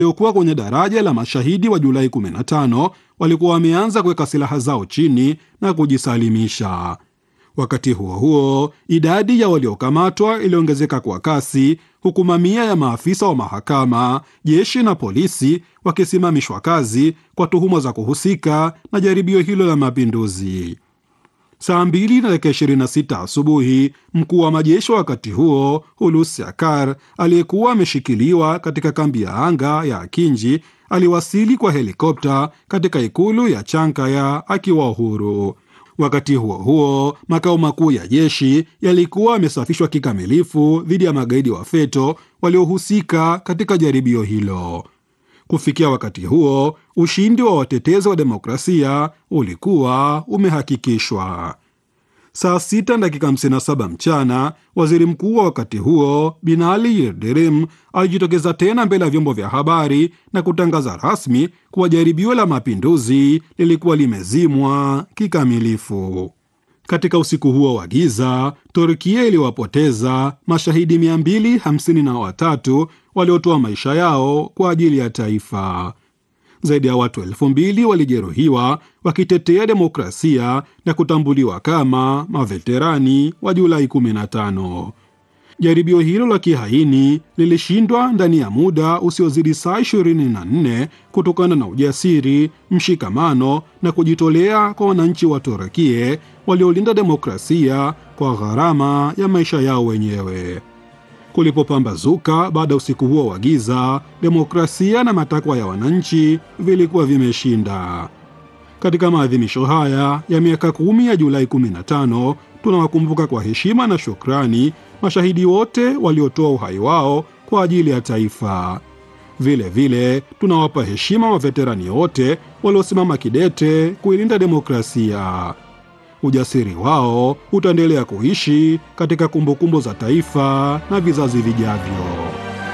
waliokuwa kwenye daraja la mashahidi wa Julai 15 walikuwa wameanza kuweka silaha zao chini na kujisalimisha. Wakati huo huo, idadi ya waliokamatwa iliongezeka kwa kasi, huku mamia ya maafisa wa mahakama, jeshi na polisi wakisimamishwa kazi kwa tuhuma za kuhusika na jaribio hilo la mapinduzi. Saa mbili na dakika 26 asubuhi, mkuu wa majeshi wakati huo Hulusi Akar aliyekuwa ameshikiliwa katika kambi ya anga ya Akinji aliwasili kwa helikopta katika ikulu ya Chankaya akiwa huru. Wakati huo huo, makao makuu ya jeshi yalikuwa yamesafishwa kikamilifu dhidi ya magaidi wa FETO waliohusika katika jaribio hilo. Kufikia wakati huo, ushindi wa watetezi wa demokrasia ulikuwa umehakikishwa. Saa sita dakika 57 mchana, waziri mkuu wa wakati huo Binali Yildirim alijitokeza tena mbele ya vyombo vya habari na kutangaza rasmi kuwa jaribio la mapinduzi lilikuwa limezimwa kikamilifu. Katika usiku huo wa giza, Turkia iliwapoteza mashahidi 253 waliotoa maisha yao kwa ajili ya taifa. Zaidi ya watu elfu mbili walijeruhiwa wakitetea demokrasia na kutambuliwa kama maveterani wa Julai 15. Jaribio hilo la kihaini lilishindwa ndani ya muda usiozidi saa 24 kutokana na ujasiri, mshikamano na kujitolea kwa wananchi wa Turukia waliolinda demokrasia kwa gharama ya maisha yao wenyewe. Kulipopambazuka baada ya usiku huo wa giza, demokrasia na matakwa ya wananchi vilikuwa vimeshinda. Katika maadhimisho haya ya miaka kumi ya Julai 15 tunawakumbuka kwa heshima na shukrani mashahidi wote waliotoa uhai wao kwa ajili ya taifa. Vile vile tunawapa heshima waveterani wote waliosimama kidete kuilinda demokrasia. Ujasiri wao utaendelea kuishi katika kumbukumbu za taifa na vizazi vijavyo.